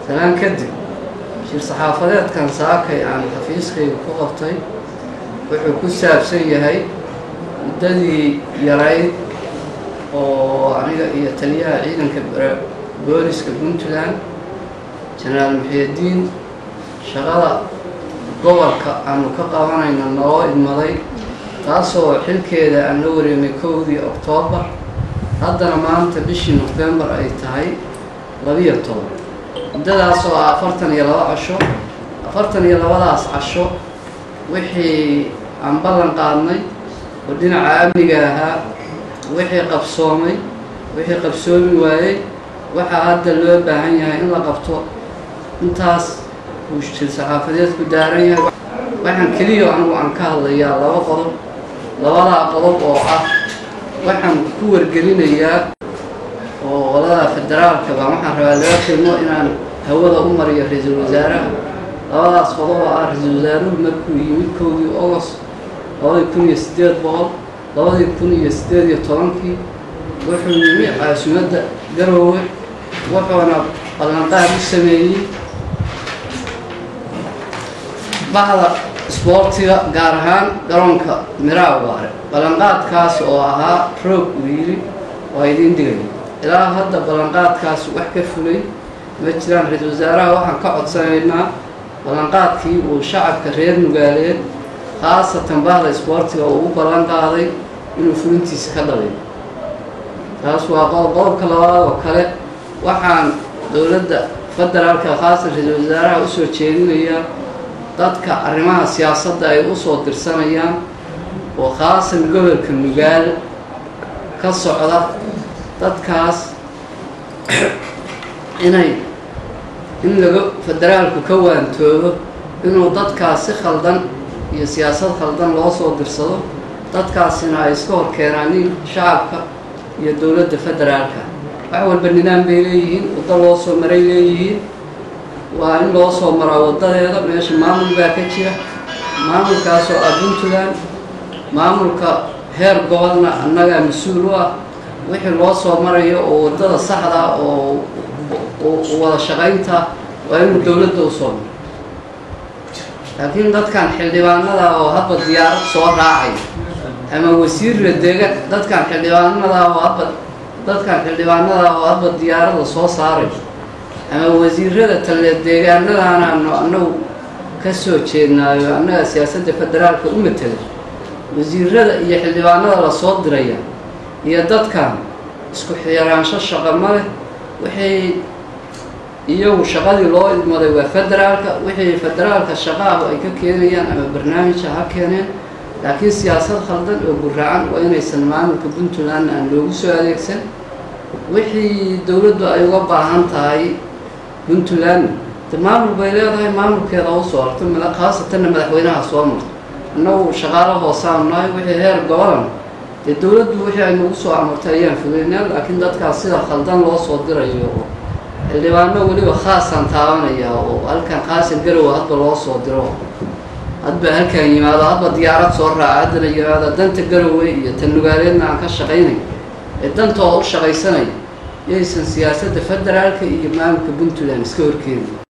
salaan kadib shir saxaafadeedkan saakay aan xafiiskayga ku qabtay wuxuu ku saabsan yahay muddadii yarayd oo aniga iyo taliyaha ciidanka booliska puntland jenaraal muxiidiin shaqada gobolka aanu ka qabanayna naloo idmaday taasoo xilkeeda aan la wareemay kowdii oktoobar haddana maanta bishii nofembar ay tahay labiyo toban muddadaas oo ah afartan iyo laba casho afartan iyo labadaas casho wixii aan ballan qaadnay oo dhinaca amniga ahaa wixii qabsoomay wixii qabsoomi waayey waxaa hadda loo baahan yahay in la qabto intaas uu shir saxaafadeedku daaran yahay waxaan keliya anigu aan ka hadlayaa laba qodob labadaa qodob oo ah waxaan ku wargelinayaa oo qolada federaalka baa waxaan rabaa laga kelmo inaan hawada u mariyo ra-iisul wasaaraha labadaas qodob oo ah ra-iisul wasaaruhu markuu yimid kowdii agost labadii kun iyo siddeed boqol labadii kun iyo siddeed iyo tobankii wuxuu yimi caasimadda garoowe wuxuuna ballanqaad u sameeyey bahda isboortiga gaar ahaan garoonka miraawaare ballanqaadkaas oo ahaa roog uu yidhi waa idiin dhigay ilaa hadda ballanqaadkaas wax ka fulay ma jiraan ra-iisul wasaaraha waxaan ka codsanaynaa ballanqaadkii uu shacabka reer nugaaleed khaasatan bahda isboortiga uu u ballan qaaday inuu fulintiisa ka dhaliyo taas waa qodob qodobka labaad oo kale waxaan dowladda federaalka khaasan ra-iisul wasaaraha usoo jeedinayaa dadka arrimaha siyaasadda ay usoo dirsanayaan oo khaasan gobolka nugaal ka socda dadkaas inay in laga federaalku ka waantoobo inuu dadkaas si khaldan iyo siyaasad khaldan loo soo dirsado dadkaasina ay iska hor keenaanin shacabka iyo dowladda federaalka wax walba nidaam bay leeyihiin waddo loo soo maray leeyihiin waa in loo soo maraa waddadeeda meesha maamul baa ka jira maamulkaasoo ah puntland maamulka heer gobolna annagaa mas-uul u ah wixii loo soo marayo oo waddada saxda oo wada shaqaynta waa inuu dowladda u soo maro laakiin dadkan xildhibaanada oo hadba diyaarad soo raacay ama wasiirra deega dadkan xildhibaanada oo hadba dadkan xildhibaanada oo hadba diyaaradda soo saaray ama wasiirada tale deegaanadaanaanu annagu ka soo jeednaayo annaga siyaasadda federaalka u matela wasiirada iyo xildhibaanada lasoo diraya iyo dadkan isku xiraansho shaqo ma leh waxay iyagu shaqadii loo idmaday waa federaalka wixii federaalka shaqaahu ay ka keenayaan ama barnaamija ha keeneen laakiin siyaasad khaldan oo guraacan waa inaysan maamulka puntland aan loogu soo adeegsan wixii dowladdu ay uga baahan tahay puntland de maamul bay leedahay maamulkeeda u soo arto khaasatanna madaxweynaha soo marto annagu shaqaalo hoosaanu nahay wixii heer gobolan dee dowladdu wixii ay nagu soo amartay ayaan fugeynaa laakiin dadkaas sida khaldan loo soo dirayo oo xildhibaano weliba khaasaan taabanaya oo halkan khaasan garowa hadba loo soo diro hadba halkan yimaado hadba diyaarad soo raaca haddana yimaado danta garowe iyo tan nugaaleedna aan ka shaqaynay ee dantooda u shaqaysanaya yaysan siyaasadda federaalka iyo maamulka puntland iska horkeeni